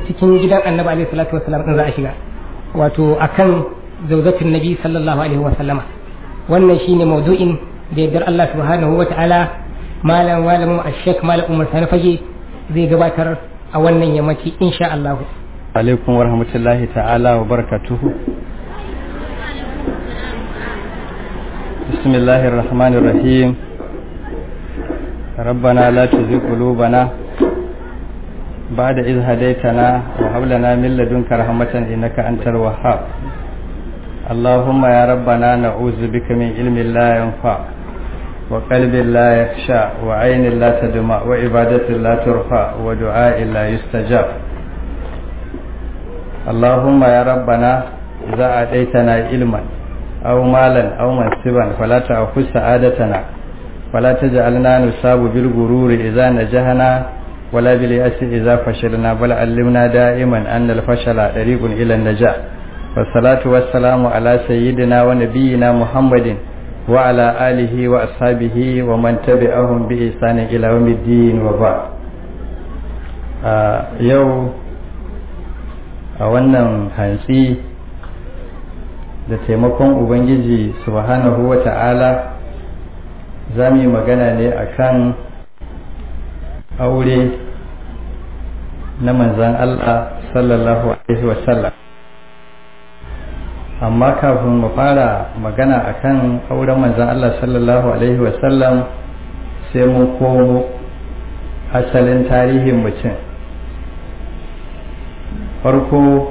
cikin gidan annabi alaihi salatu wassalam din za a shiga wato akan zawjatin nabi sallallahu alaihi wasallama wannan shine maudu'in da yardar Allah subhanahu wata'ala malam malamin ashek malam umar sani fage zai gabatar a wannan yammaci insha Allah alaikum wa rahmatullahi ta'ala wa barakatuhu bismillahir rahmanir rahim ربنا لا تزغ قلوبنا بعد إذ هديتنا وهب لنا من لدنك رحمة إنك أنت الوهاب اللهم يا ربنا نعوذ بك من علم لا ينفع وقلب لا يخشى وعين لا تدمع وعبادة لا ترفع ودعاء لا يستجاب اللهم يا ربنا إذا أتيتنا علما أو مالا أو منصبا فلا تأخذ سعادتنا فلا تجعلنا نصاب بالغرور إذا نجحنا ولا باليأس إذا فشلنا بل علمنا دائما أن الفشل طريق إلى النجاح والصلاة والسلام على سيدنا ونبينا محمد وعلى آله وأصحابه ومن تبعهم بإحسان إلى يوم الدين وبعد يو a wannan hantsi da taimakon ubangiji subhanahu wa ta'ala za mu yi magana ne akan aure na manzan Allah sallallahu alaihi wasallam amma kafin mu fara magana akan auren manzan Allah sallallahu alaihi wasallam sai mun komo asalin tarihin mutum farko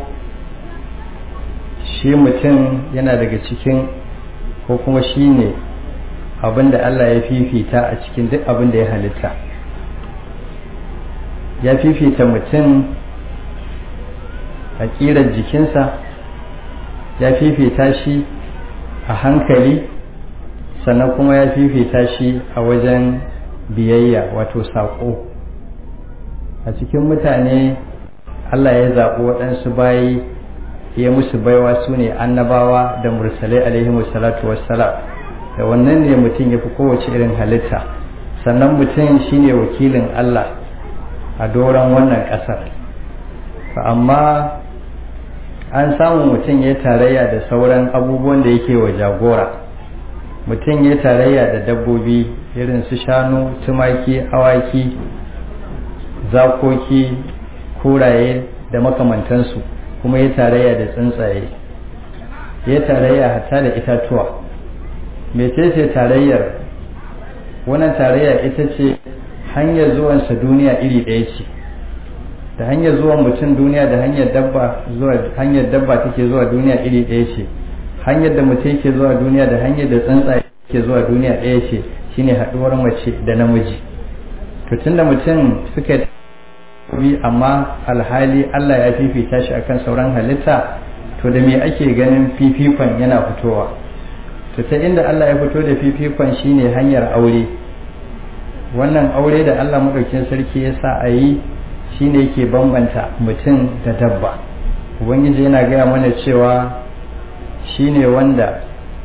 shi mutum yana daga cikin ko kuma shi ne abinda Allah ya fifita a cikin duk abin da ya halitta ya fifita mutum a ƙirar jikinsa ya fifita shi a hankali sannan kuma ya fifita shi a wajen biyayya wato saƙo a cikin mutane Allah ya zaɓi waɗansu bayi ya musu baiwa su ne annabawa da mursalai alaihi salatu wassalam da wannan ne mutum ya fi kowace irin halitta sannan mutum shine wakilin Allah a doron wannan ƙasar amma an samu mutum ya tarayya da sauran abubuwan da yake wa jagora mutum ya tarayya da dabbobi irin su shanu tumaki awaki zakoki kuraye da makamantansu kuma ya tarayya da tsuntsaye ya tarayya hatta da itatuwa mecece tarayyar wannan tarayya ita ce hanyar zuwansa duniya iri ɗaya ce da hanyar zuwan mutum duniya da hanyar dabba zuwa hanyar dabba take zuwa duniya iri ɗaya ce hanyar da mutum yake zuwa duniya da hanyar da tsuntsaye ke zuwa duniya ɗaya ce shine haɗuwar mace da namiji to tunda mutum suka bi amma alhali Allah ya fifita shi akan sauran halitta to da me ake ganin fifikon yana fitowa to ta inda Allah ya fito da fifikon shine hanyar aure wannan aure da Allah maɗaukin sarki ya sa a yi shine yake bambanta mutum da dabba ubangiji yana gaya mana cewa shine wanda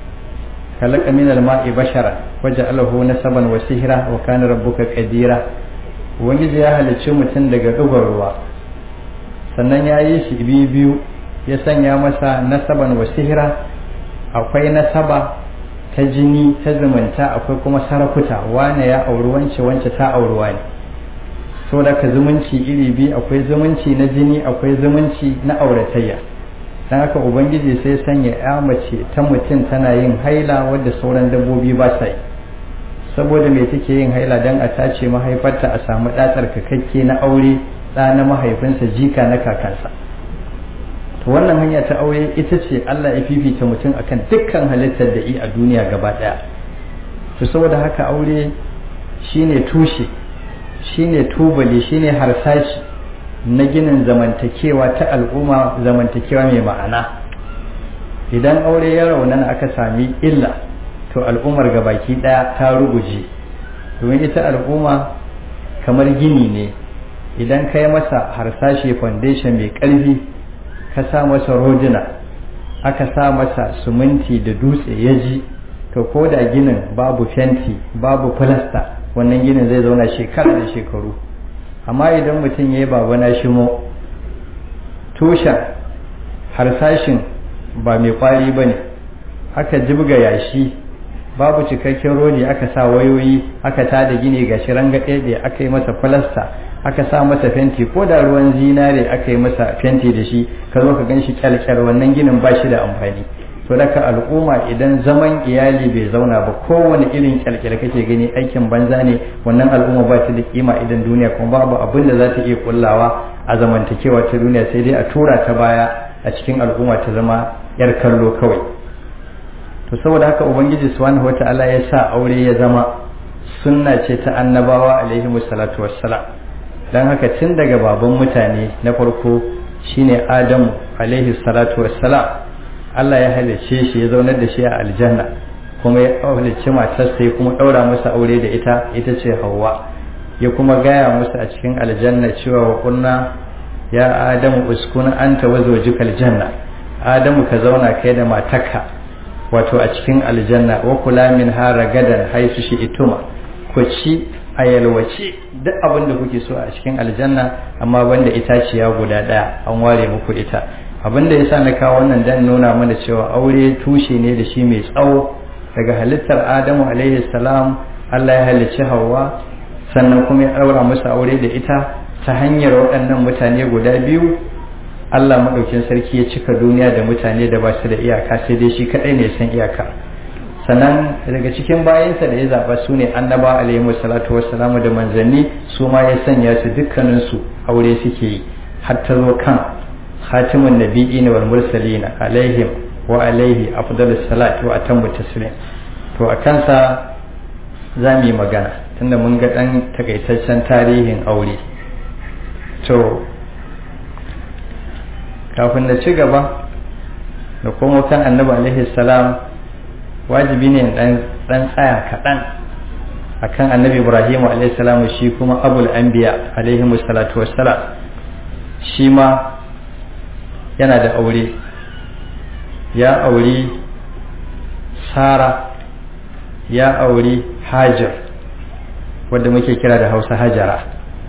khalaqa min al-ma'i bashara waja'alahu nasaban wa sihra wa kana rabbuka qadira ubangiji ya halicci mutum daga dubar ruwa sannan ya yi shi biyu biyu ya sanya masa nasaban wa sihra akwai nasaba ta jini ta zumunta akwai kuma sarakuta wane ya auri wance wance ta auri wane saboda ka zumunci iri biyu akwai zumunci na jini akwai zumunci na auratayya dan haka ubangiji sai sanya ya mace ta mutum tana yin haila wadda sauran dabbobi ba sa yi saboda me take yin haila dan a tace mahaifarta a samu ɗatsar kakakke na aure ɗa na mahaifinsa jika na kakansa to wannan hanya ta aure ita ce Allah ya fifita mutum akan dukkan halittar da yi a duniya gaba ɗaya to saboda haka aure shine tushe shine tubali shine harsashi na ginin zamantakewa ta al'umma zamantakewa mai ma'ana idan aure ya raunana aka sami illa to al'ummar gabaki ɗaya ta ruguje domin ita al'umma kamar gini ne idan ka yi masa harsashe foundation mai ƙarfi ka sa masa rodina aka sa masa suminti da dutse ya ji to ko da ginin babu fenti babu filasta wannan ginin zai zauna shekara da shekaru amma idan mutum ya yi baba na shimo tushen harsashin ba mai kwari ba ne aka jibga yashi babu cikakken rodi aka sa wayoyi aka tada gini ga shi rangaɗe aka yi masa falasta aka sa masa fenti ko da ruwan zinare aka yi masa fenti da shi ka zo ka gan shi kyalkyal wannan ginin ba shi da amfani to daga al'umma idan zaman iyali bai zauna ba kowane irin kyalkyal kake gani aikin banza ne wannan al'umma ba ta da kima idan duniya kuma babu abin da za ta iya kullawa a zamantakewa ta duniya sai dai a tura ta baya a cikin al'umma ta zama yar kallo kawai to saboda haka ubangiji subhanahu wata'ala ya sa aure ya zama sunna ce ta annabawa alaihi salatu wassalam dan haka tun daga baban mutane na farko shine adamu alaihi salatu wassalam Allah ya halicce shi ya zaunar da shi a aljanna kuma ya halicci matarsa ya kuma ɗaura masa aure da ita ita ce Hauwa ya kuma gaya musu a cikin aljanna cewa wa kunna ya Adamu uskun anta wa zawjuka aljanna Adamu ka zauna kai da matarka wato a cikin aljanna wa kula min hara gadan haisu shi ituma ku ci a yalwace duk abin da kuke so a cikin aljanna amma banda itaciya guda ɗaya an ware muku ita abin da yasa na kawo wannan dan nuna mana cewa aure tushe ne da shi mai tsawo daga halittar adamu alaihi salam Allah ya halicci hawa sannan kuma ya ɗaura musu aure da ita ta hanyar waɗannan mutane guda biyu Allah maɗaukin sarki ya cika duniya da mutane da ba su da iyaka sai dai shi kaɗai ne san iyaka sannan daga cikin bayansa da ya zaɓa su ne annaba alaihi salatu wassalamu da manzanni su ma ya sanya su dukkaninsu aure suke yi har ta zo kan خاتم النبيين والمرسلين عليهم وعليه أفضل الصلاة وأتم التسليم to a kansa za mu yi magana tunda mun ga ɗan takaitaccen tarihin aure to kafin na ci gaba da kuma kan annabi alaihi salam wajibi ne ɗan tsaya kaɗan akan annabi ibrahim alaihi salam shi kuma abul anbiya alaihi salatu wassalam shi ma yana da aure ya auri sara ya auri hajar wadda muke kira da hausa hajara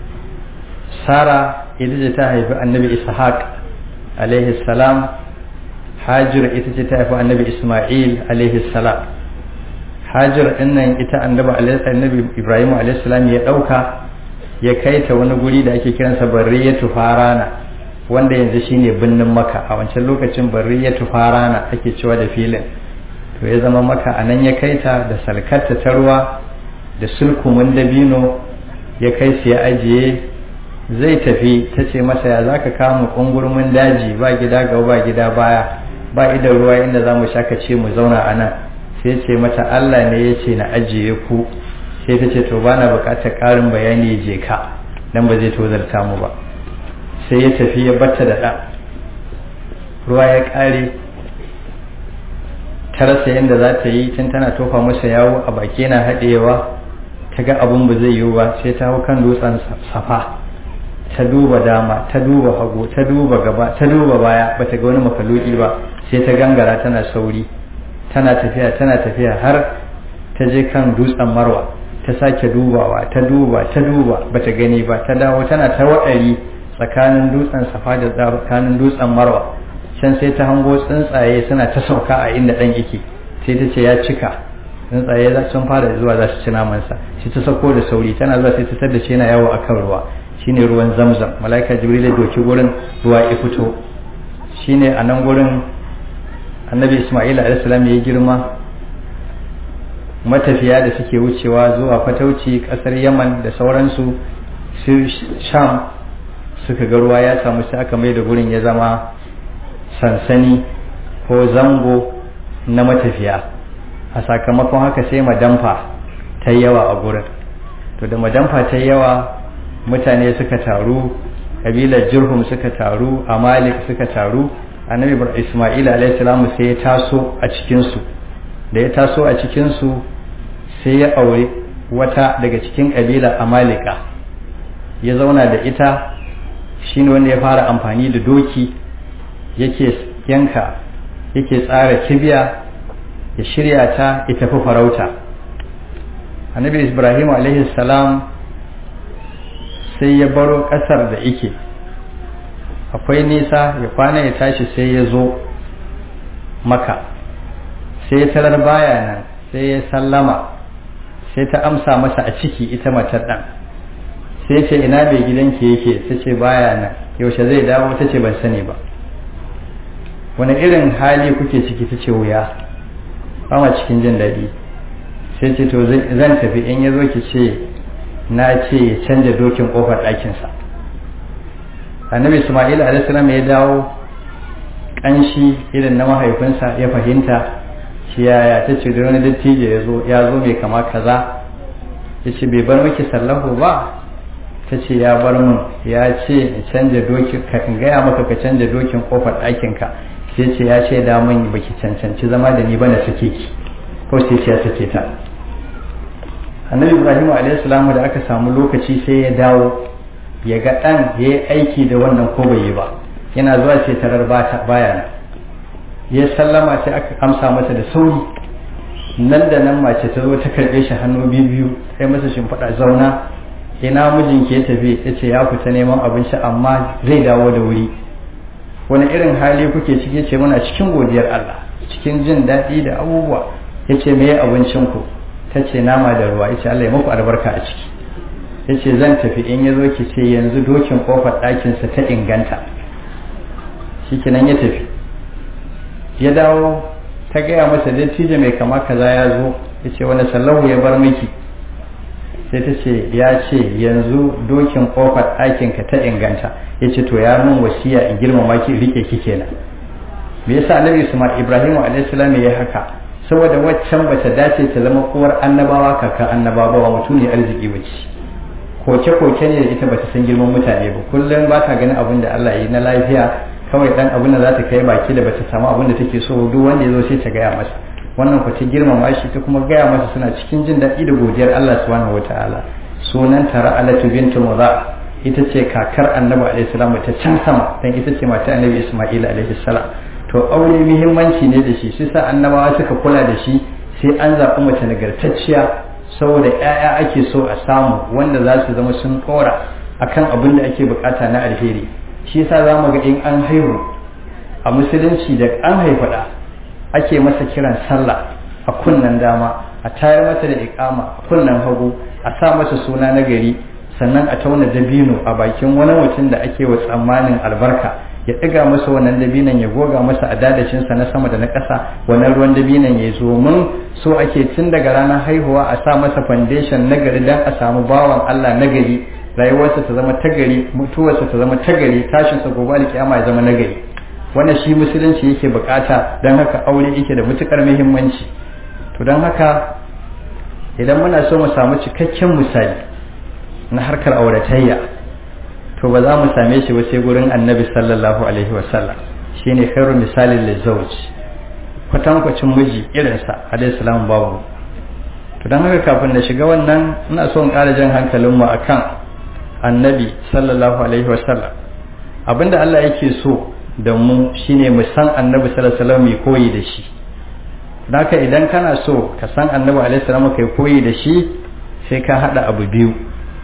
sara ita ce ta haifi annabi ishaq alaihi salam hajar ita ce ta haifi annabi isma'il alaihi salam hajar dinnan ita annabi ibrahim alaihi salam ya dauka ya kai ta wani guri da ake kiransa barriyatu farana wanda yanzu shine birnin maka a wancan lokacin barriyatu farana ake cewa da filin to ya zama maka a nan ya kai ta da salkarta ta ruwa da sulkumin dabino ya kai su ya ajiye zai tafi ta ce masa ya za ka kama ƙungurmin daji ba gida ga ba gida baya ba idan ruwa inda za mu shaka ce mu zauna a nan sai ce mata allah ne ya ce na ajiye ku sai ta ce to ba na buƙatar ƙarin bayani je ka dan ba zai tozarta mu ba sai ya tafi ya batta da ɗan ruwa ya ƙare ta rasa yadda za ta yi tun tana tofa masa yawo a baki na haɗewa ta ga abun ba zai yiwu ba sai ta hau kan dutsen safa ta duba dama ta duba hagu ta duba gaba ta duba baya ba ta ga wani makaluki ba sai ta gangara tana sauri tana tafiya tana tafiya har ta je kan dutsen marwa ta sake dubawa ta duba ta duba ba ta gani ba ta dawo tana ta waɗari tsakanin dutsen safa da tsakanin dutsen marwa can sai ta hango tsuntsaye suna ta sauka a inda ɗan yake sai ta ce ya cika tsuntsaye sun fara zuwa za su ci namansa sai ta sauko da sauri tana zuwa sai ta tar da shi yana yawo akan ruwa shine ruwan zamzam malaika jibril ya doki gurin ruwa ya fito shine a nan gurin annabi isma'il alaihissalam ya girma matafiya da suke wucewa zuwa fatauci kasar yaman da sauransu su sham suka ga ruwa ya samu sai aka mai da gurin ya zama sansani ko zango na matafiya a sakamakon haka sai madamfa ta yawa a gurin to da madamfa ta yawa mutane suka taru kabilar jirhum suka taru amalik suka taru annabi isma'il alaihi sai ya taso a cikinsu da ya taso a cikinsu sai ya aure wata daga cikin kabilar amalika ya zauna da ita shine wanda ya fara amfani da doki yake yanka yake tsara kibiya ya shirya ta ya tafi farauta annabi ibrahim alaihi salam sai ya baro ƙasar da ike akwai nisa ya kwana ya tashi sai ya zo maka sai ya tarar baya nan sai ya sallama sai ta amsa masa a ciki ita matar ɗan sai ce ina bai gidanki yake ta ce baya nan yaushe zai dawo ta ce ban sani ba wani irin hali kuke ciki ta ce wuya ba cikin jin daɗi sai ce to zan tafi in ya zo ki ce na ce ya canja dokin ƙofar ɗakinsa annabi ismail alaihissalam ya dawo ƙanshi irin na mahaifinsa ya fahimta shi yaya ta ce da wani dattijo ya zo ya zo mai kama kaza ya ce bai bar miki sallahu ba ta ce ya bar mun ya ce in canja dokin ka in gaya maka ka canja dokin ƙofar ɗakinka sai ce ya ce da mun baki cancanci zama da ni ba na sake ki ko sai ce ya sake ta annabi ibrahim alaihissalam da aka samu lokaci sai ya dawo ya ga ɗan ya yi aiki da wannan ko bai yi ba yana zuwa sai tarar baya nan ya sallama sai aka amsa masa da sauri nan da nan mace ta zo ta karɓe shi hannu biyu biyu sai masa shimfiɗa zauna ina mijinki ya tafi ya ce ya fita neman abinci amma zai dawo da wuri wani irin hali kuke ciki ce muna cikin godiyar Allah cikin jin daɗi da abubuwa ya ce me abincinku ta ce nama da ruwa ya ce Allah ya muku albarka a ciki ya ce zan tafi in ya zo ki ce yanzu dokin kofar ɗakinsa ta inganta shi kenan ya tafi ya dawo ta gaya masa dattijo mai kama kaza ya zo ya ce wani sallahu ya bar miki sai ta ce ya ce yanzu dokin kofar ɗakinka ta inganta ya ce to ya mun wasiya in girmama ki rike ki kenan me yasa annabi Isma'il Ibrahim alayhi salam ya haka saboda waccan bata dace ta zama uwar annabawa kakan annabawa ba mutum ne arziki bace koke koke ne da ita bata san girman mutane ba kullum ba ta ganin abin da Allah yi na lafiya kawai dan abin da za ta kai baki da bata samu abin da take so duk wanda ya zo sai ta gaya masa wannan ku ta girmama shi ta kuma gaya masa suna cikin jin daɗi da godiyar Allah subhanahu wataala sunan tara alatu bintu mudha ita ce kakar annabi alaihi salam ta can sama dan ita ce mata annabi isma'il alaihi salam to aure muhimmanci ne da shi shi sa annabawa suka kula da shi sai an zaɓi mace nagartacciya saboda ƴaƴa ake so a samu wanda za su zama sun ɗora akan abin da ake bukata na alheri shi yasa za mu ga in an haihu a musulunci da an haifaɗa ake masa kiran sallah a kunnen dama a tayar masa da iƙama a kunnen hagu a sa masa suna na gari sannan a tauna dabino a bakin wani mutum da ake wa tsammanin albarka ya ɗiga masa wannan dabinan ya goga masa a dadacinsa na sama da na ƙasa wannan ruwan dabinan ya zo mun so ake tun daga ranar haihuwa a sa masa foundation na gari don a samu bawan Allah na gari rayuwarsa ta zama tagari mutuwarsa ta zama tagari tashinsa gobe alkiyama ya zama nagari wannan shi musulunci yake bukata don haka aure yake da matukar muhimmanci to don haka idan muna so mu samu cikakken misali na harkar auratayya to ba za mu same shi ba sai gurin annabi sallallahu alaihi wasallam shine khairu misalin lizawj kwatankwacin miji irinsa alaihi salam babu to don haka kafin na shiga wannan ina so in ƙara jan hankalinmu akan annabi sallallahu alaihi wasallam abinda Allah yake so da mu shine mu san annabi sallallahu alaihi wasallam mai koyi da shi haka idan kana so ka san annabi alaihi wasallam kai koyi da shi sai ka hada abu biyu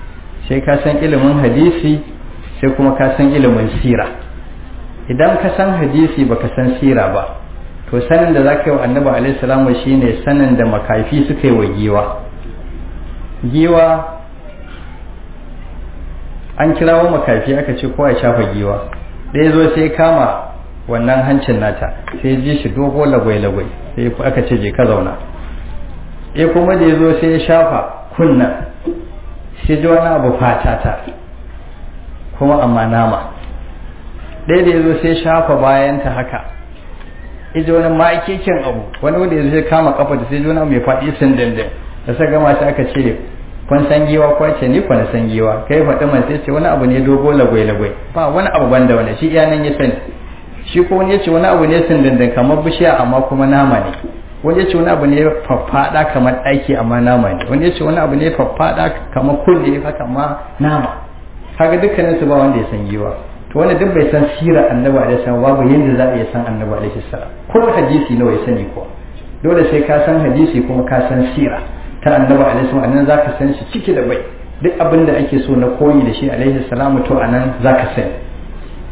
sai ka san ilimin hadisi sai kuma ka san ilimin sira idan ka san hadisi baka san sira ba to sanin da zaka yi wa annabi alaihi wasallam shine sanin da makafi suka yi wa giwa giwa an kirawo makafi aka ce kowa ya shafa giwa ɗaya zo sai kama wannan hancin nata sai ji shi dogo lagwai-lagwai sai aka ce je ka zauna ya kuma da ya zo sai ya shafa kunna sai ji wani abu fatata kuma amma nama ɗaya da ya zo sai shafa bayanta haka iji wani ma'aikekin abu wani wanda ya zo sai kama kafa da sai ji wani abu mai faɗi sun dindin da sa gama sai aka ce kun san giwa ko ce ni kwana san giwa kai faɗi man sai ce wani abu ne dogo lagwai lagwai ba wani abu banda wani shi iya nan ya sani shi ko wani ya ce wani abu ne sindindin kamar bishiya amma kuma nama ne wani ya ce wani abu ne faffaɗa kamar ɗaki amma nama ne wani ya ce wani abu ne faffaɗa kamar kulle haka ma nama kaga dukkanin su ba wanda ya san giwa to wanda duk bai san sirar annabi alaihi salam babu yanda za a iya san annabi alaihi salam ko hadisi nawa ya sani ko dole sai ka san hadisi kuma ka san sira ta annabi alaihi salam anan zaka san shi ciki da bai duk abin da ake so na koyi da shi alaihi salamu to anan zaka sani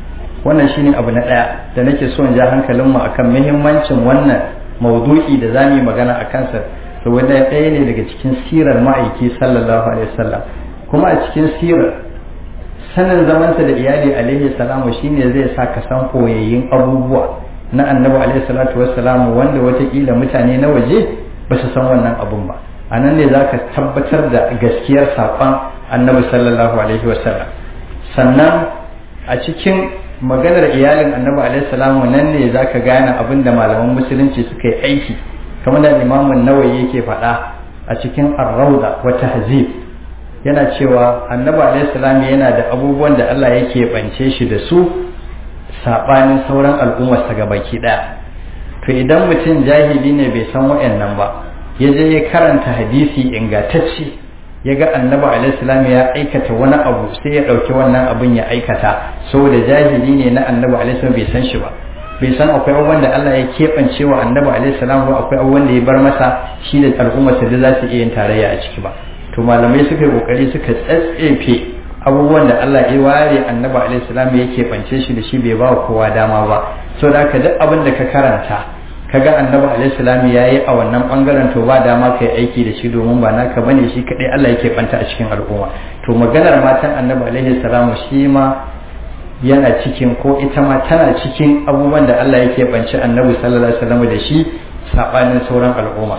wannan shine abu na ɗaya da nake so in ja hankalinmu akan muhimmancin wannan maudu'i da za mu yi magana a kansa saboda ɗaya ne daga cikin sirar ma'aiki sallallahu alaihi wasallam kuma a cikin sirar sanin zamanta da iyali alaihi salamu shine zai sa ka san koyayyin abubuwa na annabi alaihi salatu wassalamu wanda watakila mutane na waje ba su san wannan abun ba a nan ne za ka tabbatar da gaskiyar saƙon annabi sallallahu alaihi wasallam sannan a cikin maganar iyalin annabi alaihi salamu nan ne za ka gane abin da malaman musulunci suka yi aiki kamar da imamun nawayi yake faɗa a cikin arrauda wa tahzib yana cewa annabi alaihi salam yana da abubuwan da Allah yake bance shi da su sabanin sauran al'ummar sa baki daya to idan mutum jahili ne bai san wayannan ba ya je ya karanta hadisi ingantacce ya ga annabi alaihi salam ya aikata wani abu sai ya dauki wannan abin ya aikata saboda jahili ne na annabi alaihi salam bai san shi ba bai san akwai abubuwan da Allah ya keɓance wa annabi alaihi salam ba akwai abubuwan da ya bar masa shi da al'ummarsa da za su iya yin tarayya a ciki ba to malamai suka yi kokari suka tsatsefe abubuwan da Allah ya ware annabi alaihi salam ya keɓance shi da shi bai ba kowa dama ba so da ka duk abin da ka karanta kaga annabi alaihi salam ya yi a wannan bangaren to ba dama kai aiki da shi domin ba naka bane shi kadai Allah ya keɓanta a cikin al'umma to maganar matan annabi alaihi salam shi ma yana cikin ko ita ma tana cikin abubuwan da Allah yake banci annabi sallallahu alaihi wasallam da shi sabanin sauran al'umma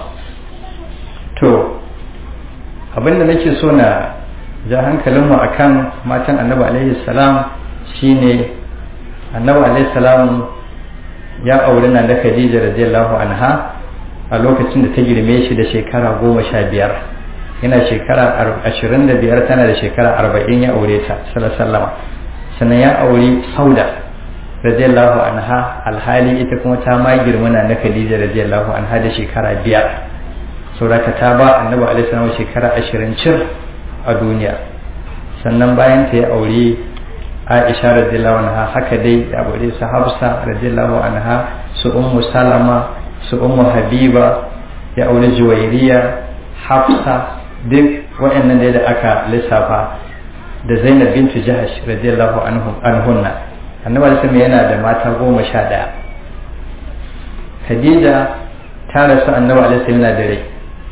to abinda nake so na ja hankalinmu akan matan annabi alaihi salam shine annabi alaihi salam ya auri na da Khadija radiyallahu anha a lokacin da ta girme shi da shekara goma sha biyar yana shekara ashirin da biyar tana da shekara arba'in ya aure ta sallallahu alaihi sannan ya auri sauda radiyallahu anha alhali ita kuma ta ma girmana na khadija radiyallahu anha da shekara biyar sauraka ta ba annabi alaihi salam shekara ashirin cir a duniya sannan bayan ta ya auri aisha radiyallahu anha haka dai ya aure su hafsa radiyallahu anha su ummu salama su ummu habiba ya auri juwairiya hafsa duk waɗannan da aka lissafa da zainab bintu jahash radiyallahu anhunna annabi sallallahu yana da mata goma sha ɗaya khadija ta rasu annabi alaihi yana da rai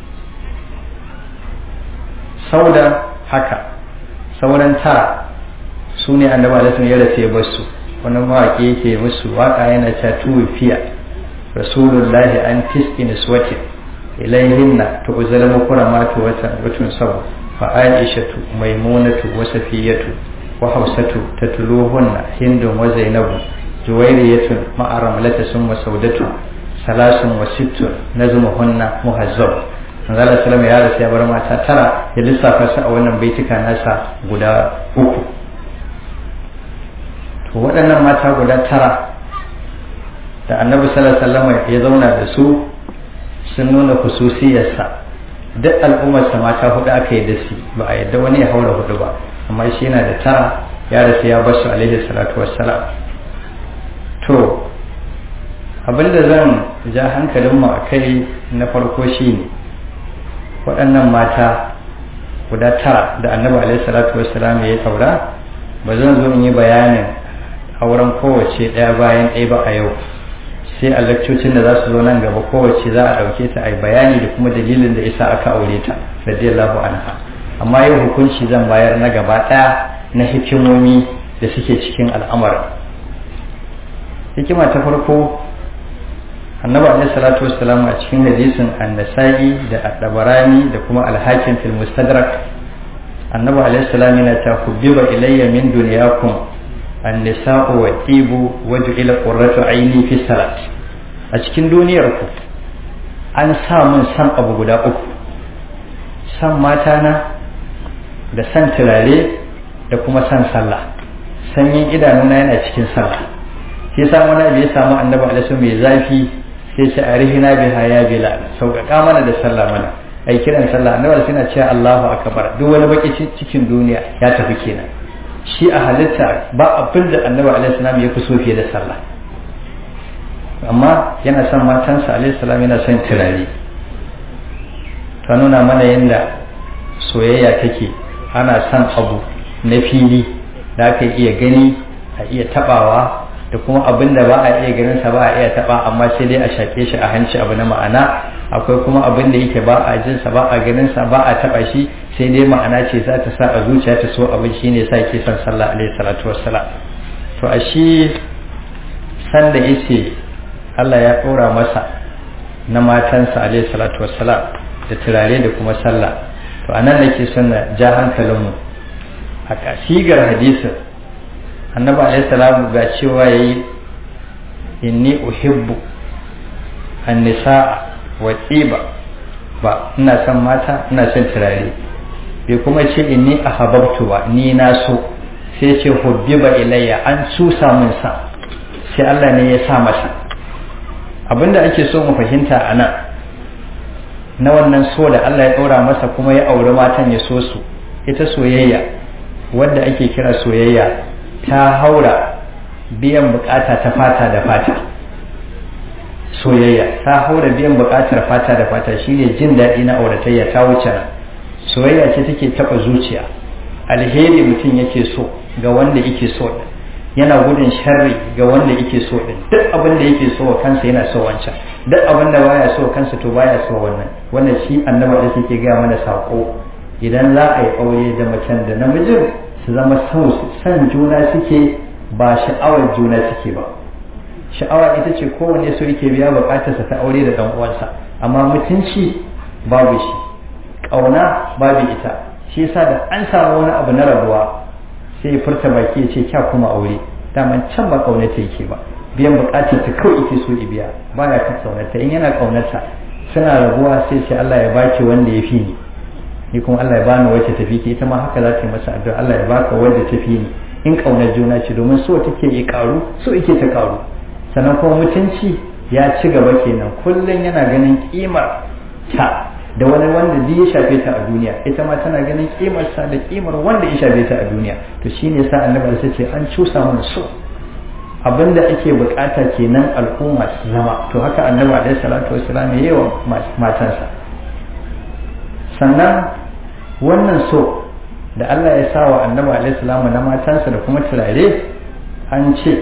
sauda haka sauran tara su ne annabi alaihi ya rasu ya basu wani mawaƙi yake musu waƙa yana ta tuwifiya rasulullahi an tis'in iswatin ilayhinna tu'zal mukramatu watan watun sabu فعائشة ميمونة وسفية وحوسة تتلوهن هند وزينب جويرية مع رملة ثم سودة ثلاث وست نزمهن مهذب manzala salam ya rasu ya bar mata tara ya lissafa su a wannan baituka nasa guda uku to waɗannan mata guda tara da annabi sallallahu alaihi ya zauna da su sun nuna hususiyarsa duk al'ummarsa mata hudu aka yi da su ba a yadda wani ya haura hudu ba amma shi yana da tara ya rasu ya basu alaihi salatu wassalam to abinda zan ja hankalinmu a kai na farko shine waɗannan mata guda tara da annabi alaihi salatu wassalam ya taura ba zan zo in yi bayanin auren kowace ɗaya bayan ɗaya ba a yau sai a lakcocin da za su zo nan gaba kowace za a ɗauke ta a yi bayani da kuma dalilin da isa aka aure ta radiyallahu anha amma yau hukunci zan bayar na gaba ɗaya na hikimomi da suke cikin al'amarin hikima ta farko annabi alaihi salatu wassalam a cikin hadisin annasa'i da ad-dabarani da kuma al-hakim fil mustadrak annabi alaihi salam yana ta kubbiba ilayya min dunyakum an-nisa'u wa tibu wa ju'ila qurratu aini fi salat a cikin duniyar ku an sa mun san abu guda uku san mata na da san turare da kuma san sallah sanyin idanuna yana cikin sallah shi yasa wani abu ya samu annabi alaihi mai zafi sai ce arihina biha ya bilal sauƙaƙa mana da sallah mana ai kiran sallah annabi suna cewa Allahu akbar duk wani baki cikin duniya ya tafi kenan shi a halitta ba abin da annabi alaihi salam ya fi so fiye da sallah amma yana son matansa alaihi salam yana son turare ta nuna mana yadda soyayya take ana son abu na fili da aka iya gani a iya tabawa da kuma abin da ba a iya ganin sa ba a iya taba amma sai dai a shake shi a hanci abu na ma'ana akwai kuma abin da yake ba a jin sa ba a ganin sa ba a taba shi sai dai ma'ana ce za ta sa a zuciya ta so abin shine yasa yake son sallah alaihi salatu wassalam to a shi san da yace Allah ya ɗora masa na matansa alaihi salatu wassalam da turare da kuma sallah to anan nake son na ja hankalinmu a kasigar hadisin annabi alaihi salamu ga cewa yayi inni uhibbu an-nisaa wa tsiba ba ina son mata ina son turare bai kuma ce inni ahabbtu ba ni na so sai ce hubbiba ilayya an cusa min sa sai Allah ne ya sa masa abinda ake so mu fahimta a nan na wannan so da Allah ya ɗora masa kuma ya auri matan ya so su ita soyayya wadda ake kira soyayya ta haura biyan bukata ta fata da fata soyayya ta haura biyan bukatar fata da fata shine jin daɗi na auratayya ta wuce nan soyayya ce take taɓa zuciya alheri mutum yake so ga wanda yake so yana gudun sharri ga wanda yake so din duk abin da yake so wa kansa yana so wancan duk abin da baya so kansa to baya so wannan wannan shi annabi da yake gaya mana sako idan za a yi aure da macen da namijin su zama san juna suke ba sha'awar juna suke ba sha'awa ita ce kowanne so yake biya bukatarsa ta aure da dan uwansa amma mutunci babu shi kauna babu ita shi yasa da an samu wani abu na rabuwa sai ya furta baki ya ce kya kuma aure daman can ba kaunata yake ba biyan bukatar ta kawai yake so ya biya baya kan kaunarta in yana kaunarta suna rabuwa sai ce Allah ya baki wanda ya fi ni ni kuma Allah ya bani wacce tafi ki ita ma haka za ta yi masa addu'a Allah ya baka wanda ta fi ni in kaunar juna ce domin so take yi karu so yake ta karu sannan kuma mutunci ya ci gaba kenan kullum yana ganin kimar ta da wani wanda duk ya shafe ta a duniya ita ma tana ganin kimar sa da kimar wanda ya shafe ta a duniya to shine yasa annabi sai ce an cusa mana so abinda ake bukata kenan al'umma su zama to haka annabi alaihi salatu wassalam ya yi wa matansa sannan wannan so da Allah ya sa wa annabi alaihi salamu na matansa da kuma turare an ce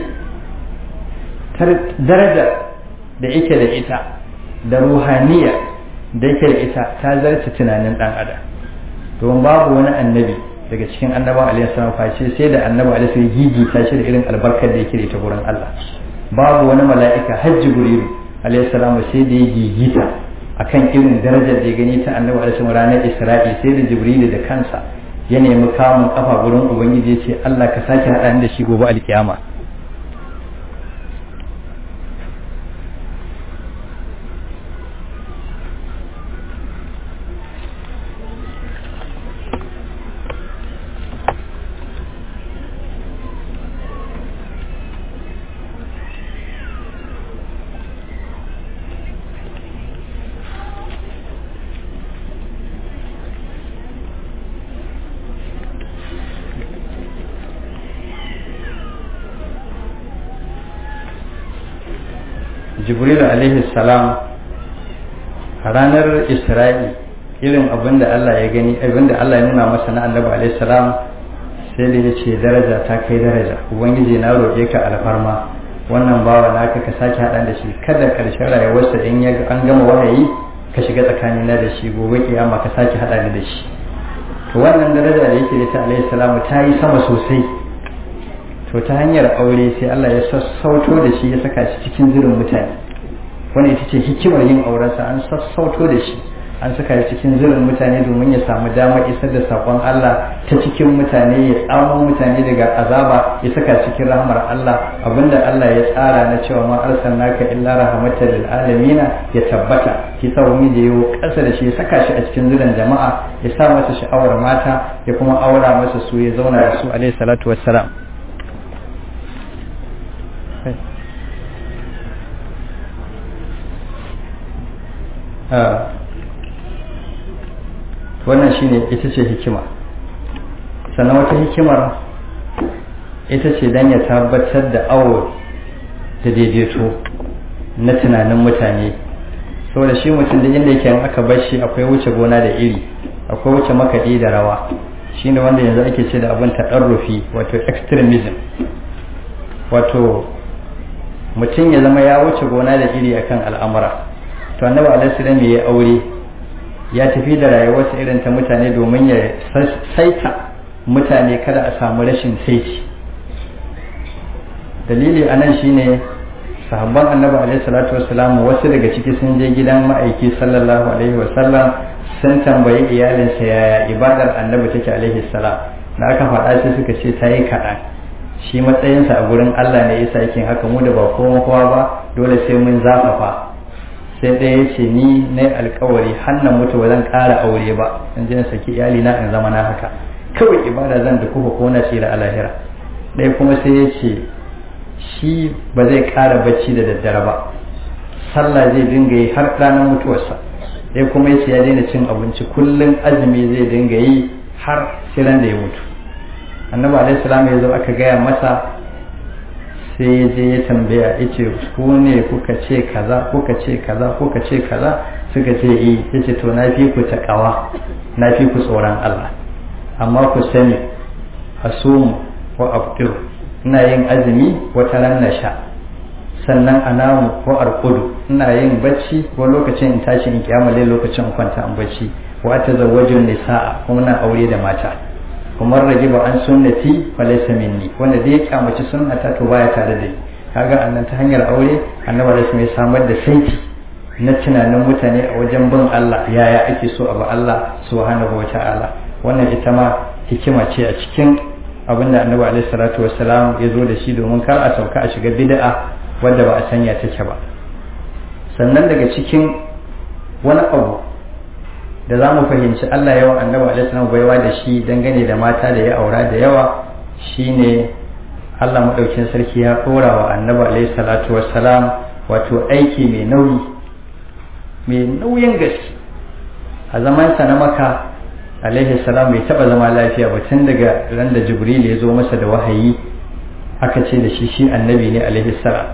darajar da yake da ita da ruhaniya da yake da ita ta zarce tunanin dan adam domin babu wani annabi daga cikin annabawa alaihi salam face sai da annabi alaihi salam gigita shi da irin albarkar da yake da ita gurin Allah babu wani mala'ika hajji jibrilu alaihi salam sai da ya gigita akan irin darajar da ya gani ta annabi alaihi salam ranar isra'i sai da jibrilu da kansa ya nemi kamun kafa gurin ubangiji ya ce Allah ka sake haɗa da shi gobe alkiyama jibril alaihi salam a ranar isra'i irin abin da Allah ya gani abin da Allah ya nuna masa na annabi alaihi salam sai da ya ce daraja ta kai daraja ubangiji na roƙe ka alfarma wannan bawa naka ka sake haɗa da shi kada ƙarshen rayuwarsa in ya an gama wahayi ka shiga tsakanina da shi gobe kiyama ka sake haɗa da shi to wannan daraja da yake da ta alaihi salamu ta yi sama sosai to ta hanyar aure sai Allah ya sassauto da shi ya saka shi cikin zirin mutane wani ita ce hikimar yin aurensa an sassauto da shi an saka shi cikin zirin mutane domin ya samu damar isar da sakon Allah ta cikin mutane ya tsamo mutane daga azaba ya saka cikin rahmar Allah abinda Allah ya tsara na cewa ma arsalnaka illa rahmatan lil alamin ya tabbata shi sa wani da yawo kasa da shi ya saka shi a cikin zirin jama'a ya sa masa sha'awar mata ya kuma aura masa su ya zauna da su alaihi salatu wassalam wannan shine ita ce hikima sannan wata hikimar ita ce don ya tabbatar da awo da daidaito na tunanin mutane saboda shi mutum da inda yake aka bar shi akwai wuce gona da iri akwai wuce makaɗi da rawa shine wanda yanzu ake ce da abin taɗarrufi wato extremism wato mutum ya zama ya wuce gona da iri akan al'amura to annabi alaihi salam ya aure ya tafi da rayuwarsa irin ta mutane domin ya saita mutane kada a samu rashin saiti dalili anan shine sahabban annabi alaihi salatu wassalam wasu daga ciki sun je gidan ma'aiki sallallahu alaihi wasallam sun tambayi iyalinsa yaya ibadar annabi take alaihi salam da aka faɗa sai suka ce ta yi kaɗan shi matsayinsa a gurin Allah ne yasa yake haka mu da ba kowa kowa ba dole sai mun zafafa sai ɗaya ya ce ni na alkawari hannan mutu ba zan ƙara aure ba in je na saki iyali na in zama na haka kawai ibada zan da kuka ko na tsira a lahira ɗaya kuma sai ya ce shi ba zai ƙara bacci da daddare ba sallah zai dinga yi har ranar mutuwarsa ɗaya kuma ya ce ya daina cin abinci kullum azumi zai dinga yi har sai ran da ya mutu annabi alaihi salam ya zo aka gaya masa sai ya je ya tambaya ya ce ku ne kuka ce kaza kuka ce kaza kuka ce kaza suka ce eh ya ce to na fi ku taƙawa na fi ku tsoron Allah amma ku sani asumu wa aftiru ina yin azumi wata ran na sha sannan anamu ko arkudu ina yin bacci ko lokacin in tashi in kiyamale lokacin kwanta in bacci wa tazawwajun nisaa kuma na aure da mata kuma rage ba an sunnati fa laysa minni wanda da ya kyamaci sunnata to baya tare da ni kaga annan ta hanyar aure annabi da mai samar da saiti na tunanin mutane a wajen bin Allah yaya ake so a ba Allah subhanahu wa ta'ala wannan ita ma hikima ce a cikin abin da annabi alaihi salatu wassalam ya zo da shi domin kar a sauka a shiga bid'a wadda ba a sanya take ba sannan daga cikin wani abu da za mu fahimci Allah yawan annabi alaihi salam baiwa da shi dangane da mata da ya aura da yawa shine Allah madaukin sarki ya ɗora wa annabi alaihi salatu wassalam wato aiki mai nauyi mai nauyin gaske a zamansa na maka alaihi salam bai taba zama lafiya ba tun daga ran da jibril ya zo masa da wahayi aka ce da shi shi annabi ne alaihi salam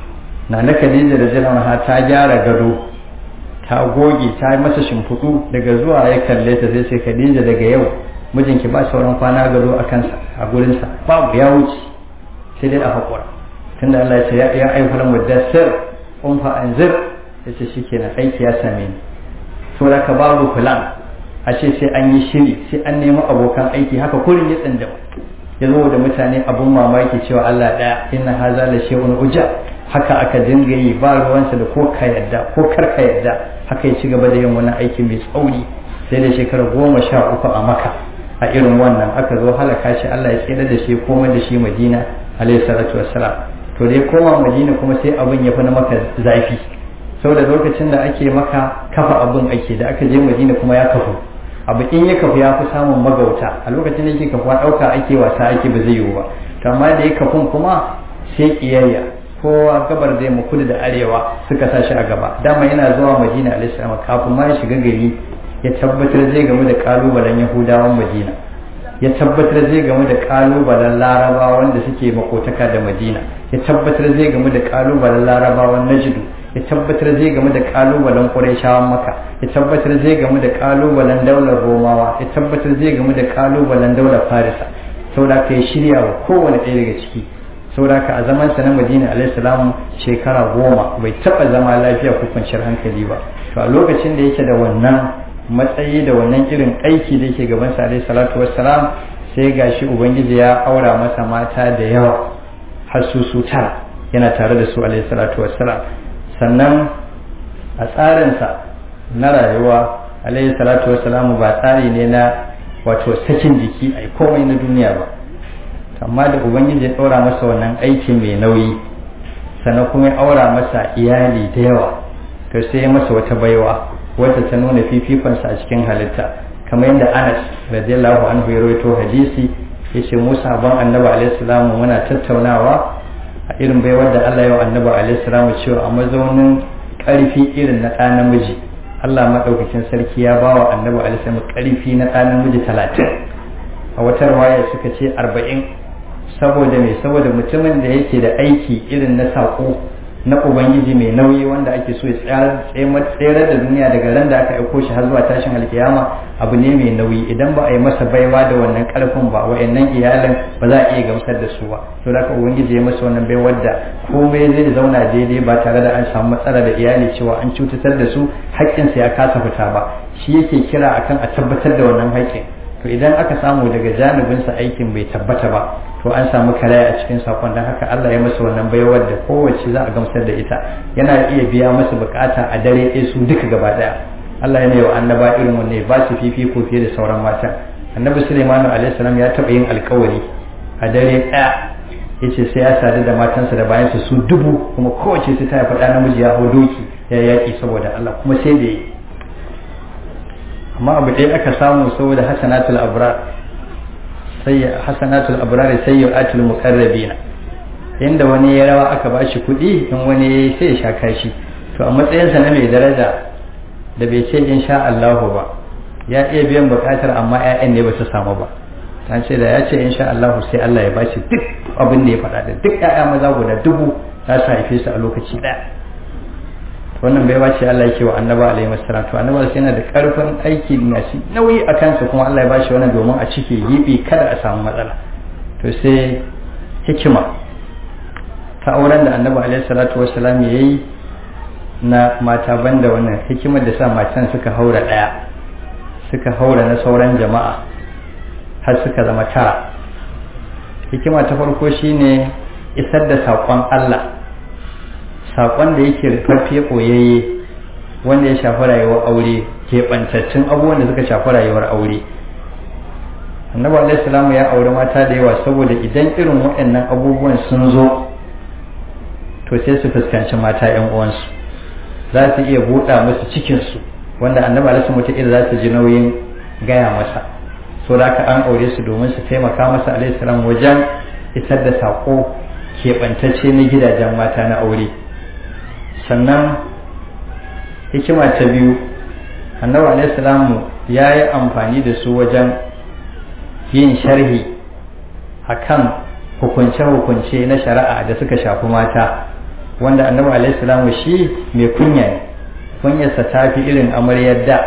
na na khadija da jalama ta gyara gado ta goge ta yi masa shimfiɗu daga zuwa ya kalle ta sai sai khadija daga yau mijinki ba sauran kwana gado a kansa a gurinsa babu ya wuce sai dai a haƙura tunda Allah ya ce ya ayyuhal mudassir qum fa anzir yace shikenan aiki ya same ni saboda ka babu plan a ce sai an yi shiri sai an nemi abokan aiki haka kurin ya tsandama ya zo da mutane abun mamaki cewa Allah ɗaya inna haza la shay'un uja haka aka dinga yi ba ruwansa da ko ka yadda ko kar ka yadda haka ya ci gaba da yin wani aiki mai tsauri sai da shekara goma sha uku a maka a irin wannan aka zo halaka shi Allah ya tsira da shi komai da shi Madina alayhi salatu wassalam to da ya koma Madina kuma sai abin ya fi na maka zafi saboda lokacin da ake maka kafa abin ake da aka je Madina kuma ya kafu abu in ya kafu ya fi samun magauta a lokacin da yake kafuwa ɗauka ake wasa ake ba zai yiwu ba to amma da ya kafun kuma sai ƙiyayya kowa gabar zai mu kudu da arewa suka sa shi a gaba dama yana zuwa madina alaihissalam kafin ma ya shiga gari ya tabbatar zai gamu da kalubalen yahudawan madina ya tabbatar zai gamu da kalubalen larabawa wanda suke makotaka da madina ya tabbatar zai gamu da kalubalen larabawan najdu ya tabbatar zai gamu da kalubalen qurayshawan maka ya tabbatar zai gamu da kalubalen daular romawa ya tabbatar zai gamu da kalubalen daular farisa saboda ka ya shirya wa kowane ɗaya daga ciki saboda ka a zaman sa na madina alaihissalam shekara goma bai taɓa zama lafiya ko kwanciyar hankali ba to a lokacin da yake da wannan matsayi da wannan irin aiki da yake gaban sa alaihi salatu wassalam sai gashi ubangiji ya aura masa mata da yawa har su su tara yana tare da su alaihi salatu wassalam sannan a tsarinsa na rayuwa alaihi salatu wassalamu ba tsari ne na wato sakin jiki a komai na duniya ba amma da ubangiji ya ɗora masa wannan aiki mai nauyi sannan kuma ya aura masa iyali da yawa to sai ya masa wata baiwa wata ta nuna fifikonsa a cikin halitta kamar yadda anas radiyallahu anhu ya rawaito hadisi ya ce musa ban annabi alaihi salamu muna tattaunawa a irin baiwar da Allah ya wa annabi alaihi salamu cewa a mazaunin ƙarfi irin na ɗa namiji Allah maɗaukakin sarki ya ba wa annabi alaihi salamu ƙarfi na ɗa namiji talatin a wata rawaya suka ce arba'in saboda me saboda mutumin da yake da aiki irin na saƙo na ubangiji mai nauyi wanda ake so ya tsere da duniya daga ran da aka aiko shi har zuwa tashin alkiyama abu ne mai nauyi idan ba a yi masa baiwa da wannan karfin ba wa'annan iyalin ba za a iya gamsar da su ba to da ubangiji ya masa wannan baiwar da komai zai zauna daidai ba tare da an samu matsala da iyali cewa an cutar da su haƙƙinsa ya kasa fita ba shi yake kira akan a tabbatar da wannan haƙƙin to idan aka samu daga janibinsa aikin bai tabbata ba to an samu karaya a cikin sakon don haka Allah ya masa wannan baiwar da kowace za a gamsar da ita yana iya biya masa bukata a dare ɗaya su duka gaba ɗaya Allah yana yau annaba irin wanne ba su fifiko fiye da sauran mata annabi Sulaiman alaihi salam ya taɓa yin alkawari a dare ɗaya yace sai ya sadu da matansa da bayansa su dubu kuma kowace sai ta faɗa namiji ya hau doki ya yaƙi saboda Allah kuma sai da yi amma abu ɗaya aka samu saboda hasanatul abrar sai hasanatul abrar sayyi'atul muqarrabina inda wani ya rawa aka bashi kuɗi in wani sai ya sha kashi to a matsayinsa na mai daraja da bai ce insha Allah ba ya iya biyan bukatar amma ƴaƴan ne ba su samu ba ta ce da ya ce insha Allah sai Allah ya bashi duk abin da ya faɗa da duk ƴaƴa maza guda dubu za su haife su a lokaci ɗaya wannan bai bace Allah yake wa annaba alaihi wasallam to annaba sai yana da karfin aiki masu nauyi a kansa kuma Allah ya bashi wannan domin a cike gibi kada a samu matsala to sai hikima ta auren da annaba alaihi salatu wasallam yayi na mata banda wannan hikimar da sa matan suka haura daya suka haura na sauran jama'a har suka zama tara hikima ta farko shine isar da saƙon Allah saƙon da yake rufaffe ɓoyayye wanda ya shafi rayuwar aure keɓantaccen abubuwan da suka shafi rayuwar aure annabi alaihi salamu ya aure mata da yawa saboda idan irin waɗannan abubuwan sun zo to sai su fuskanci mata yan uwansu za su iya buɗa musu cikinsu wanda annabi alaihi salamu ila za su ji nauyin gaya masa so da an aure su domin su taimaka masa alaihi salam wajen isar da saƙo keɓantacce na gidajen mata na aure sannan hikima ta biyu annabi alaihi salamu ya yi amfani da su wajen yin sharhi akan hukunce-hukunce na shari'a da suka shafi mata wanda annabi alaihi salamu shi mai kunya ne kunyarsa ta fi irin amaryar da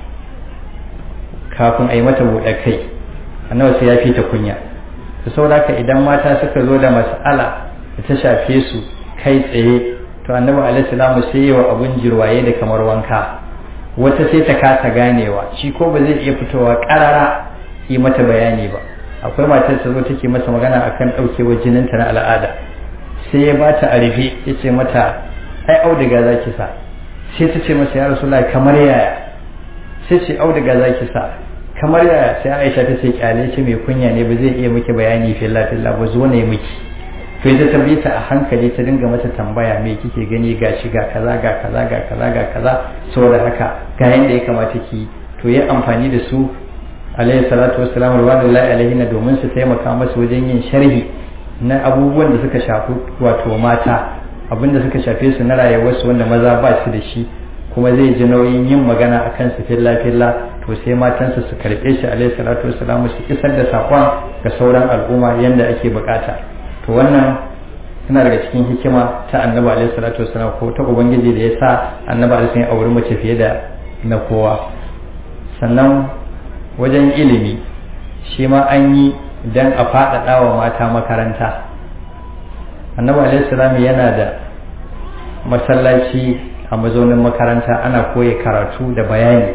kafin a yi mata buɗe kai annabi sai ya fi ta kunya da saboda idan mata suka zo da mas'ala da ta shafe su kai tsaye to annabi alaihi salamu sai yawa abun jirwaye da kamar wanka wata sai ta kasa ganewa shi ko ba zai iya fitowa karara yi mata bayani ba akwai matar ta zo take masa magana akan daukewar jininta na al'ada sai ya bata a rufe ya ce mata ai auduga za ki sa sai ta ce masa ya rasulullahi kamar yaya sai ce auduga za ki sa kamar yaya sai aisha ta ce kyale ce mai kunya ne ba zai iya miki bayani filla filla ba zo ne miki to ita ta ta a hankali ta dinga mata tambaya me kike gani ga shi ga kaza ga kaza ga kaza ga kaza saboda haka ga yanda ya kamata ki to yi amfani da su alayhi salatu wassalam radiyallahu alaihi na domin su taimaka masa wajen yin sharhi na abubuwan da suka shafi wato mata abin da suka shafe su na rayuwarsu wanda maza ba su da shi kuma zai ji nauyin yin magana a kansu filla filla to sai matansa su karɓe shi alayhi salatu wassalam su isar da saƙon ga sauran al'umma yanda ake bukata to wannan tana daga cikin hikima ta annabi alaihi salatu wasallam ko ta ubangiji da ya sa annabi alaihi ya auri mace fiye da na kowa sannan wajen ilimi shi ma an yi dan a faɗaɗa wa mata makaranta annabi alaihi salam yana da masallaci a mazaunin makaranta ana koya karatu da bayani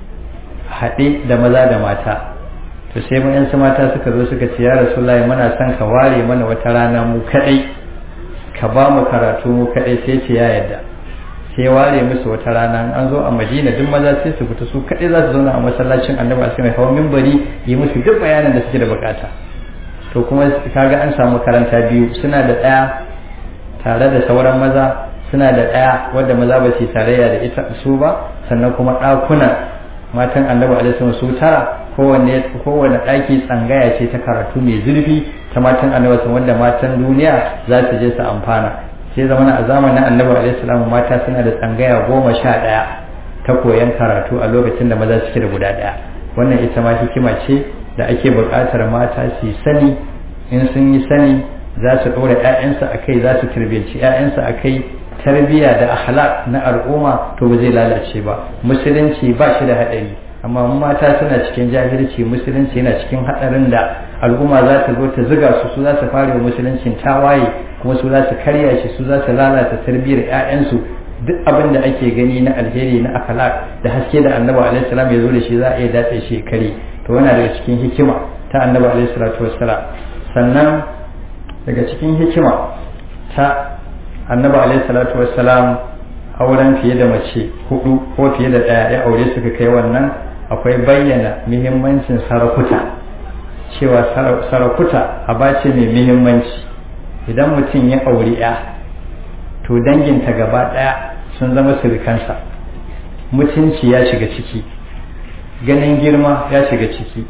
haɗe da maza da mata to sai mu yansu mata suka zo suka ce ya rasulullahi muna son ka ware mana wata rana mu kadai ka ba mu karatu mu kadai sai ce ya yadda sai ware musu wata rana an zo a madina duk maza sai su fita su kadai za su zauna a masallacin annabi sai mai hawa mimbari yi musu duk bayanin da suke da bukata to kuma kaga an samu karanta biyu suna da ɗaya tare da sauran maza suna da ɗaya wadda maza ba su tarayya da ita su ba sannan kuma ɗakuna matan annabi alaihi su tara kowanne kowanne ɗaki tsangaya ce ta karatu mai zurfi ta matan annabi wanda matan duniya za su je su amfana sai zama a zamanin annabi alaihi mata suna da tsangaya goma sha ɗaya ta koyan karatu a lokacin da maza suke da guda ɗaya wannan ita ma hikima ce da ake buƙatar mata su sani in sun yi sani za su ɗora 'ya'yansu a kai za su tarbiyyaci 'ya'yansu a kai tarbiyya da akhlaq na al'umma to ba zai lalace ba musulunci ba shi da haɗari amma mata suna cikin jahilci musulunci yana cikin haɗarin da al'umma za ta zo ta ziga su su za su fara wa musuluncin tawaye kuma su za su karya shi su za su lalata tarbiyyar 'ya'yansu duk abin da ake gani na alheri na akhlaq da haske da annabi alaihi salam ya zo da shi za a iya datse shi kare to yana daga cikin hikima ta annabi alaihi salatu wassalam sannan daga cikin hikima ta annabi alaihi salatu wassalam auren fiye da mace hudu ko fiye da daya ya aure suka kai wannan akwai bayyana muhimmancin sarakuta cewa sarakuta aba ce mai muhimmanci idan mutum ya auri ya to danginta gaba daya sun zama surukansa mutunci ya shiga ciki ganin girma ya shiga ciki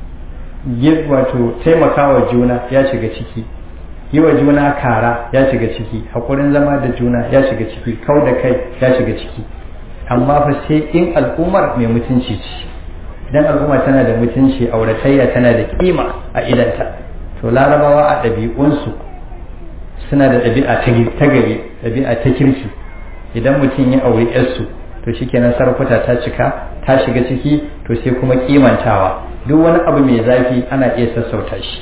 wato taimakawa juna ya shiga ciki yi wa juna kara ya shiga ciki haƙurin zama da juna ya shiga ciki kau da kai ya shiga ciki amma fa sai in al'ummar mai mutunci ce idan al'umma tana da mutunci auratayya tana da kima a idanta to larabawa a ɗabi'unsu suna da ɗabi'a ta gari ɗabi'a ta kirki idan mutum ya auri yarsu to shikenan sarkuta ta cika ta shiga ciki to sai kuma kimantawa duk wani abu mai zafi ana iya sassauta shi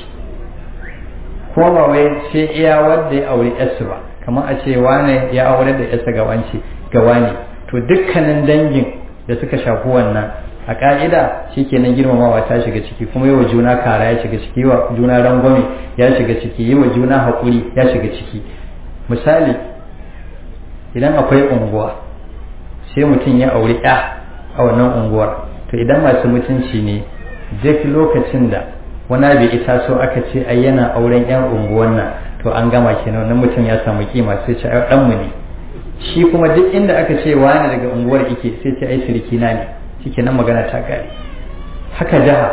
ko ba wai sai iya wanda ya auri yarsu ba kamar a ce wane ya aure da yarsa ga wance ga wane to dukkanin dangin da suka shafi wannan a ka'ida shikenan girmamawa ta shiga ciki kuma yi wa juna kara ya shiga ciki yi wa juna rangwame ya shiga ciki yi wa juna haƙuri ya shiga ciki misali idan akwai unguwa sai mutum ya auri ya a wannan unguwar to idan masu mutunci ne duk lokacin da wani abu ita so aka ce ai yana auren yan unguwan nan to an gama kenan wannan mutum ya samu kima sai ce ai dan mu ne shi kuma duk inda aka ce wani daga unguwar yake sai ce ai siriki na ne shikenan magana ta kare haka jiha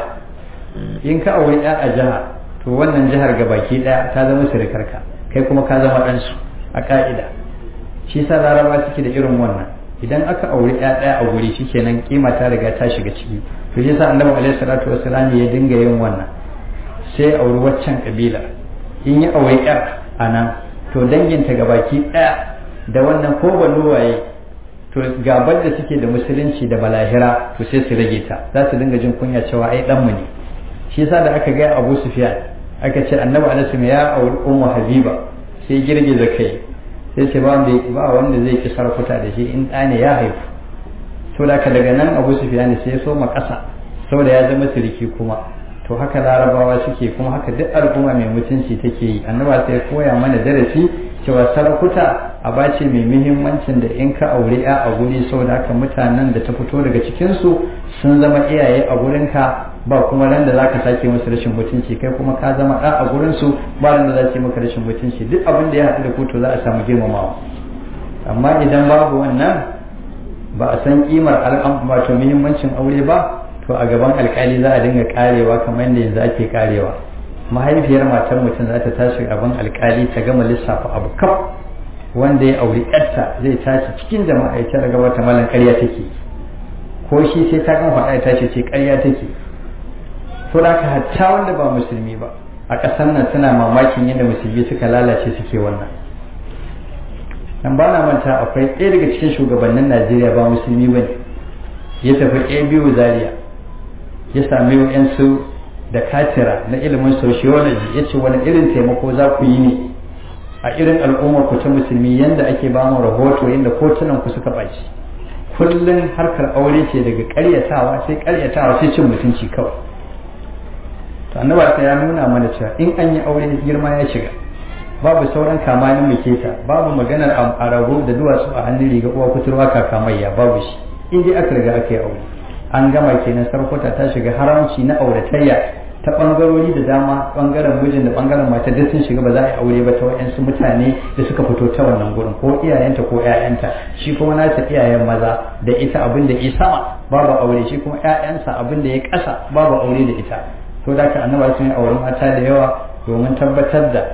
in ka auri ya a jiha to wannan jihar gabaki daya ta zama sirikarka kai kuma ka zama ɗansu a ka'ida shi sa laraba suke da irin wannan idan aka auri ya ɗaya a guri shikenan kima ta riga ta shiga ciki to shi sa annabi alaihi salatu wassalam ya dinga yin wannan sai auri waccan kabila in ya auri yar a nan to danginta gabaki ɗaya da wannan ko waye to gabar da suke da musulunci da balahira to sai su rage ta za su dinga jin kunya cewa ai ɗanmu ne shi yasa da aka gaya abu sufyan aka ce annabi alaihi ya auri ummu habiba sai girgiza kai sai ce ba wanda zai ki sarkuta da shi in ɗa ne ya haifu to da ka daga nan abu sufyan sai ya soma ƙasa saboda ya zama siriki kuma to haka larabawa suke kuma haka duk al'umma mai mutunci take yi annaba sai koya mana darasi cewa sarakuta a bace mai muhimmancin da in ka aure ya a guri saboda haka mutanen da ta fito daga cikinsu sun zama iyaye a gurinka ba kuma ran da za ka sake musu rashin mutunci kai kuma ka zama ɗa a gurinsu ba ran da za su yi maka rashin mutunci duk abin da ya haɗu da kuto za a samu girmamawa amma idan babu wannan ba a san kimar al'am wato muhimmancin aure ba to a gaban alkali za a dinga karewa kamar yadda yanzu ake karewa mahaifiyar matar mutum za ta tashi gaban alkali ta gama lissafa abu kaf wanda ya auri yarta zai tashi cikin jama'a ya tara gaba ta malan ƙarya take ko shi sai ta kan faɗa ya tashi ce ƙarya take to da ka hatta wanda ba musulmi ba a ƙasar nan suna mamakin yadda musulmi suka lalace suke wannan dan ba na manta akwai ɗaya daga cikin shugabannin najeriya ba musulmi ba ne ya tafi a biyu zaria ya sami yansu da katira na ilimin sociology ya ce wani irin taimako za ku yi ne a irin al'ummar ku ta musulmi yadda ake ba mu rahoto yadda kotunan ku suka ɓaci kullum harkar aure ce daga ƙaryatawa sai ƙaryatawa sai cin mutunci kawai to annaba ya nuna mana cewa in an yi aure girma ya shiga babu sauran kamanin muketa babu maganar a rago da duwatsu a hannun riga uwa kuturwa kakamayya babu shi in dai aka riga aka yi aure an gama kenan sarkota ta shiga haramci na auratayya ta bangarori da dama bangaren mijin da bangaren mata duk sun shiga ba za a yi aure ba ta wayansu mutane da suka fito ta wannan gurin ko iyayenta ko ƴaƴanta shi kuma nasa iyayen maza da ita abin da ya sama babu aure shi kuma ƴaƴansa abin da ya ƙasa babu aure da ita to da ka annaba sun yi auren mata da yawa domin tabbatar da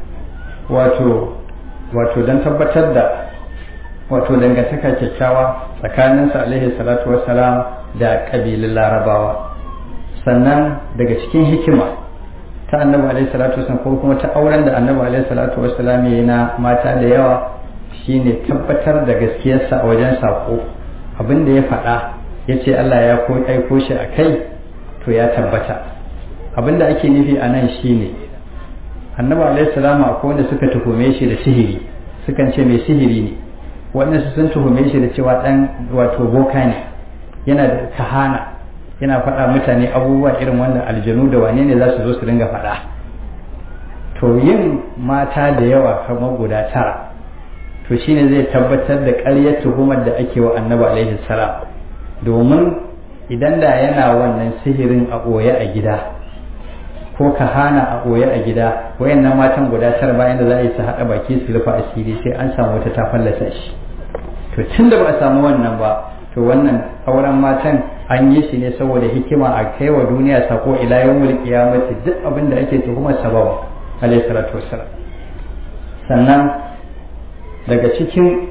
wato wato don tabbatar da wato dangantaka kyakkyawa tsakaninsa alaihi salatu wassalam da ƙabilun larabawa sannan daga cikin hikima ta annabi alaihi salatu wassalam ko kuma ta auren da annabi alaihi salatu wassalam ya yi na mata da yawa shine tabbatar da gaskiyarsa a wajen sako abin da ya faɗa ya ce Allah ya aiko shi a kai to ya tabbata abin da ake nufi a nan shine annabi alaihi salamu akwai wanda suka tuhume shi da sihiri sukan ce mai sihiri ne waɗansu sun tuhume shi da cewa ɗan wato boka ne yana da kahana yana faɗa mutane abubuwa irin wanda aljanu da wane ne za su zo su dinga faɗa to yin mata da yawa kamar guda tara to shine zai tabbatar da ƙaryar tuhumar da ake wa annabi alaihi salam domin idan da yana wannan sihirin a ɓoye a gida ko ka hana a ɓoye a gida wayannan matan guda tara bayan da za a yi su haɗa baki su rufe asiri sai an samu wata ta fallasa shi to tun da ba a samu wannan ba to wannan auren matan an yi shi ne saboda hikima a kai wa duniya sako ila yawmul qiyamati duk abin da ake tuhumar sababa alayhi salatu wassalam sannan daga cikin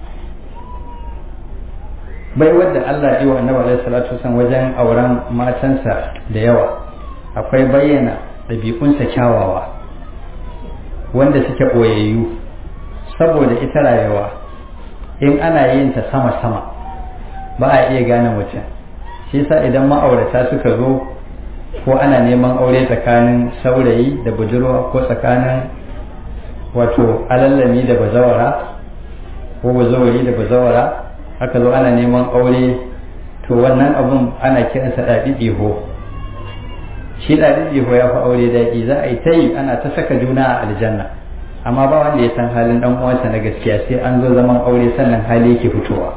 bai wadda Allah yi wa annabi alaihi salatu wasallam wajen auren matansa da yawa akwai bayyana ɗabi'unsa kyawawa wanda suke ɓoyayyu saboda ita rayuwa in ana yin ta sama-sama ba a iya gane mutum shi yasa idan ma'aurata suka zo ko ana neman aure tsakanin saurayi da budurwa ko tsakanin wato alallami da bazawara ko bazawari da bazawara aka zo ana neman aure to wannan abun ana kiransa ɗaɗi ɗiho shi ɗaɗi ɗiho ya fi aure daɗi za a yi ta yi ana ta saka juna a aljanna amma ba wanda ya san halin ɗan uwansa na gaskiya sai an zo zaman aure sannan hali yake fitowa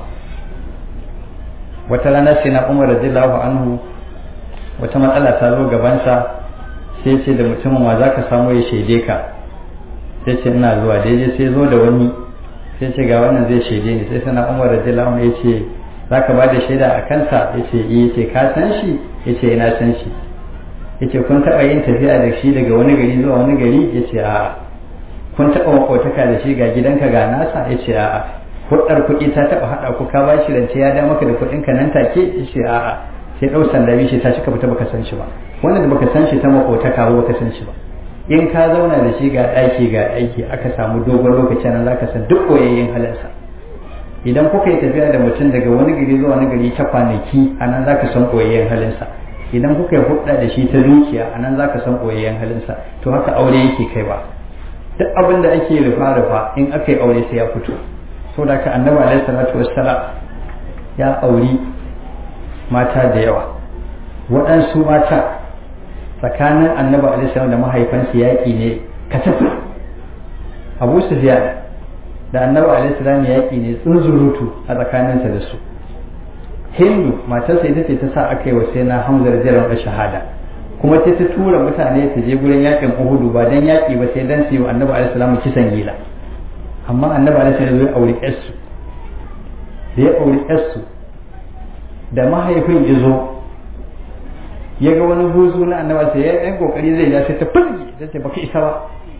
wata rana sai na umar radiyallahu anhu wata matsala ta zo gabansa sai ce da mutumin wa za ka samu ya shaide ka sai ce ina zuwa daidai sai zo da wani sai ce ga wannan zai shaide ni sai sana umar radiyallahu anhu ya ce za ka ba da shaida a kansa ya ce iya ce ka san shi ya ce ina san shi ya ce kun taɓa yin tafiya da shi daga wani gari zuwa wani gari ya ce a'a kun taɓa makotaka da shi ga gidanka ga nasa ya ce a'a hudar kuɗi ta taɓa haɗa ku ka bashi rance ya da maka da kuɗin ka nan take ya ce a'a sai ɗau sanda shi ta cika fita baka san shi ba wanda da baka san shi ta makotaka ba baka san shi ba in ka zauna da shi ga ɗaki ga aiki aka samu dogon lokaci nan zaka san duk koyayyen halinsa idan kuka yi tafiya da mutum daga wani gari zuwa wani gari ta kwanaki a nan zaka san koyayyen halinsa idan kuka yi hudda da shi ta dukiya a nan zaka san koyayyen halinsa to haka aure yake kai ba duk abin da ake rufa rufa in aka yi aure sai ya fito saboda ka annabi alaihi salatu wassalam ya auri mata da yawa waɗansu mata tsakanin annabi alaihi salam da mahaifansu yaƙi ne katafi abu sufyan da annabi alaihi salam yaƙi ne tsunzurutu a tsakaninsa da su hindu matarsa ita ce ta sa aka yi wa sai na hamzar jiran shahada kuma sai ta tura mutane su je gurin yaƙin uhudu ba dan yaƙi ba sai dan su yi wa annabi alaihi salam kisan gila amma annabi alaihi salam ya auri ƴarsu da ya auri ƴarsu da mahaifin ya zo ya ga wani buzu na annaba sai ya ɗan kokari zai ja sai ta fulgi ta ce baka isa ba